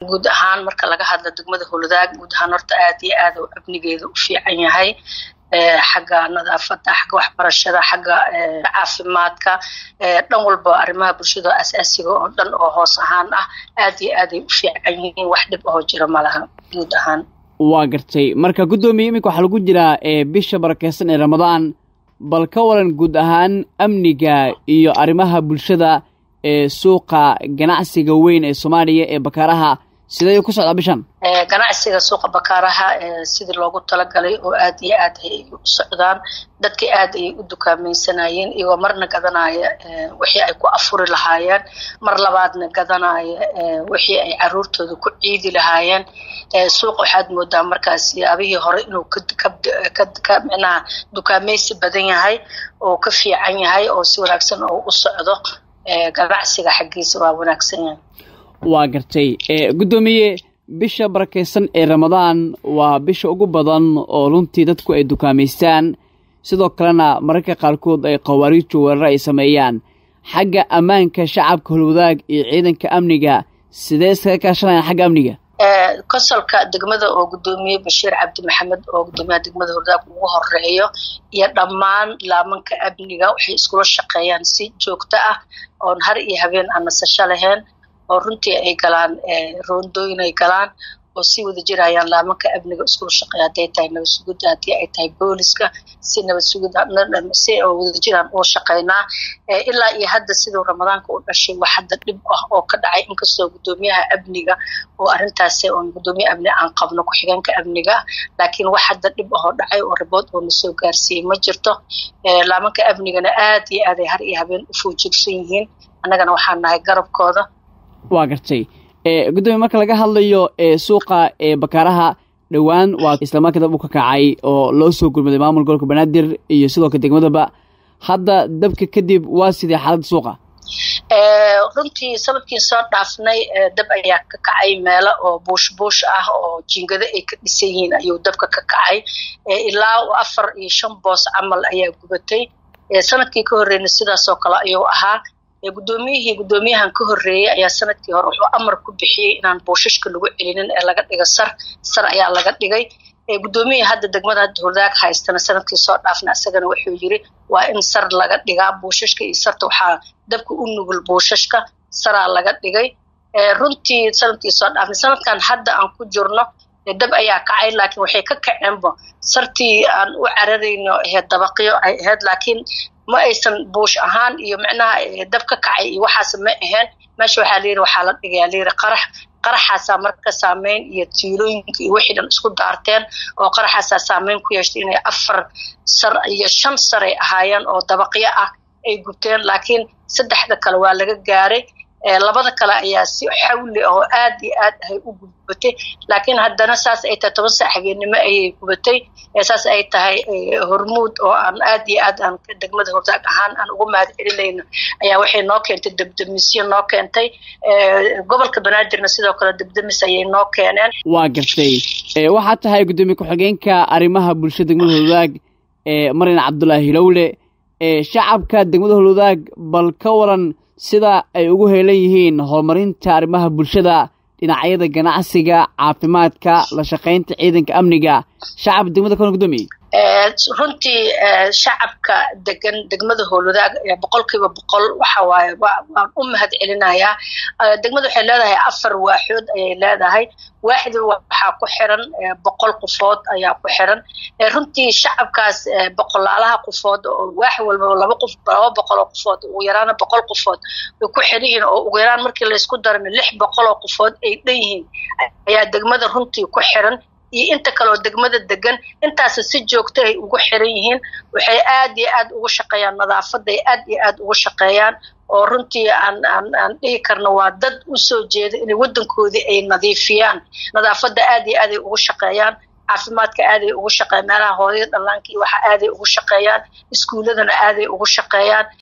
guud ahaan marka laga hadlo degmada howladaag guud ahaan horta aad iyo aad oo amnigeeda u fiican yahay xagga nadaafada xagga waxbarashada xagga caafimaadka dhan walba arrimaha bulshada asaasiga oo dhan oo hoos ahaan ah aad iyo aaday u fiican yihiin wax dhib ahoo jira malaha guud ahaan waa gartay marka guddoomiye iminka waxaa lagu jiraa bisha barakeysan ee ramadaan bal ka waran guud ahaan amniga iyo arrimaha bulshada ee suuqa ganacsiga weyn ee soomaaliya ee bakaaraha sidee ku socdaa bishan ganacsiga suuqa bakaaraha sidii loogu talagalay oo aad iyo aad ay u socdaan dadka aad ayay u dukaamaysanayeen iyagoo marna gadanaya wixii ay ku afuri lahaayeen mar labaadna gadanaya wixii ay caruurtooda ku ciidi lahaayeen suuq waxaad moodaa markaas yaabihii hore inuu ka micnaha dukaamaysi badan yahay oo ka fiican yahay oo si wanaagsan oo u socdo ganacsiga xaggiisa waa wanaagsan yahay waa gartay guddoomiye bisha barakeysan ee ramadaan waa bisha ugu badan oo runtii dadku ay dukaamaystaan sidoo kalena mararka qaarkood ay khawaariiju weerar ay sameeyaan xagga ammaanka shacabka holwadaag iyo ciidanka amniga sidee iskaga kaashanayaan xagga amniga konsolka degmada oo guddoomiye bashiir cabdi maxamed oo guddoomiyaha degmada howladaag ugu horeeyo iyo dhammaan laamanka amniga waxay iskula shaqeeyaan si joogto ah oon har iyo habeen aan nasasho lahayn oo runtii ay galaan roondooyin ay galaan oo si wada jirayaan laamanka amniga iskula shaqeeya hadday tahay nabad sugidda haddii ay tahay booliska si nabad sugidda si wada jiraan oo shaqeynaa ilaa iyo hadda siduu ramadaanka u dhashay wax hadda dhib ah oo ka dhacay inkastoo guddoomiyaha amniga oo arrintaasi oon guddoomiye amni aan qabno ku-xigeenka amniga laakiin wax hadda dhib ahoo dhacay oo ribood oo nasoo gaarsiiyey ma jirto laamanka amnigana aad iyo aaday har iyo habeen u foojigsan yihiin annagana waxaan nahay garabkooda waa gartay guddoomiye marka laga hadlayo suuqa bakaaraha dhowaan waa islamarka dab u ka kacay oo loo soo gurmaday maamul gobolka banaadir iyo sidoo kale degmadaba hadda dabka kadib waa sidee xaaladda suuqa runtii sanadkii soo dhaafnay dab ayaa ka kacay meelo oo buush buush ah oo jiingado ay ka dhisan yihiin ayuu dabka ka kacay ilaa afar iyo shan boos camal ayaa gubatay sanadkii ka horreeyna sidaasoo kale ayuu ahaa guddoomiyihii guddoomiyahan ka horreeyey ayaa sanadkii hore wuxuu amar ku bixiyey inaan buushashka lagu celinin ee laga dhiga sar sar ayaa laga dhigay guddoomiyihii hadda degmada hadda hurdaag haystana sanadkii soo dhaafna isagana wuxuu yiri waa in sar laga dhigaa buushashka iyo sarta waxaa dabka u nugul buushashka saraa laga dhigay runtii sanadkii soo dhaafnay sanadkan hadda aan ku jirno dab ayaa kacay laakiin waxay ka kaceenba sartii aan u cararayno ahayd dabaqyo ay ahayd laakiin ma aysan buush ahaan iyo micnaha dab ka kacay iyo waxaas ma ahayn meesha waxaa layidhi waxaa la dhigayaa layidhi qarax qaraxaasaa marka saameyn iyo tiilooyinka iyo wixii dhan isku daarteen oo qaraxaasaa saameyn ku yeeshtay inay afar sar iyo shan sar ay ahaayeen oo dabaqyo ah ay gubteen laakiin saddexda kale waa laga gaaray labada kale ayaa si xawli oo aad iyo aad ahay u gubatay laakiin haddana saas ay tahay toban saac habeennimo ayay gubatay saas ay tahay hormuud oo aan aad iyo aad aan degmada hordaag ahaan aan ugu mahad celinayno ayaa waxay noo keentay debdemisyo noo keentay gobolka banaadirna sidoo kale debdemis ayay noo keeneen waa gartay waxaa tahay guddoomiye ku-xigeenka arrimaha bulshada degmada hordaag marin cabdulaahi hilowle shacabka degmada hordaag bal ka waran sida ay ugu heelan yihiin horumarinta arrimaha bulshada dhinacyada ganacsiga caafimaadka la shaqaynta ciidanka amniga shacab degmada kona guddoomiye runtii shacabka degan degmada howlwadaag boqolkiiba boqol waxa waaye waan u mahad celinayaa degmada waxay leedahay afar waaxood ayay leedahay waaxdi waxaa ku xiran boqol qofood ayaa ku xiran runtii shacabkaas boqolaalaha qofood oo waax walbaba laba qof laba boqol oo qofood ugu yaraana boqol qofood way ku xiran yihiin oo ugu yaraan markii laysku darana lix boqol oo qofood ay dhan yihiin ayaa degmada runtii ku xiran iyo inta kaleoo degmada degan intaas si joogto ay ugu xiran yihiin waxay aad iyo aad ugu shaqeeyaan nadaafaday aad iyo aad ugu shaqeeyaan oo runtii aan aan aan dhihi karno waa dad u soo jeeda inay waddankoodii ay nadiifiyaan nadaafadda aad iyo aaday ugu shaqeeyaan caafimaadka aaday ugu shaqeeyaan meelaha hooyada dhallaanka iyo waxa aaday ugu shaqeeyaan iskuuladana aaday ugu shaqeeyaan